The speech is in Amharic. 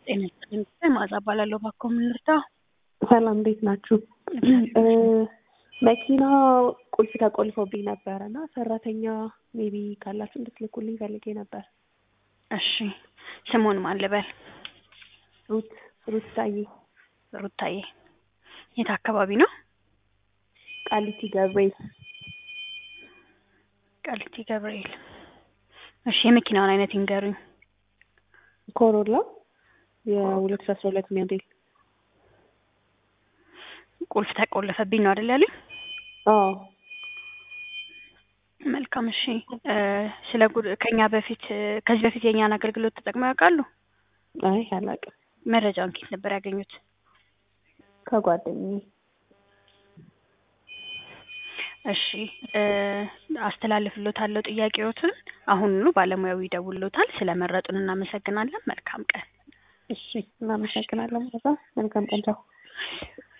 ጤና ይስጥልኝ መዓዛ እባላለሁ። እባክዎ ምን ልርዳ? ሰላም እንዴት ናችሁ? መኪና ቁልፍ ተቆልፎብኝ ነበረ እና ሰራተኛ ሜቢ ካላችሁ እንድትልኩልኝ ፈልጌ ነበር። እሺ ስሙን ማን ልበል? ሩት ሩት ታዬ ሩታዬ። የት አካባቢ ነው? ቃሊቲ ገብርኤል ቃሊቲ ገብርኤል። እሺ የመኪናውን አይነት ይንገሩኝ። ኮሮላ የሁለት ሺ አስራ ሁለት ሞዴል። ቁልፍ ተቆለፈብኝ ነው አይደል ያሉኝ? አዎ መልካም እሺ። ስለ ጉድ ከኛ በፊት ከዚህ በፊት የእኛን አገልግሎት ተጠቅመው ያውቃሉ? አይ አላውቅም። መረጃውን ከየት ነበር ያገኙት? ከጓደኛዬ እሺ አስተላልፍሎታለሁ ጥያቄዎትን። አሁኑኑ ባለሙያው ይደውልሎታል። ስለመረጡን እናመሰግናለን። መልካም ቀን። እሺ እናመሰግናለን። መልካም ቀን ቻው።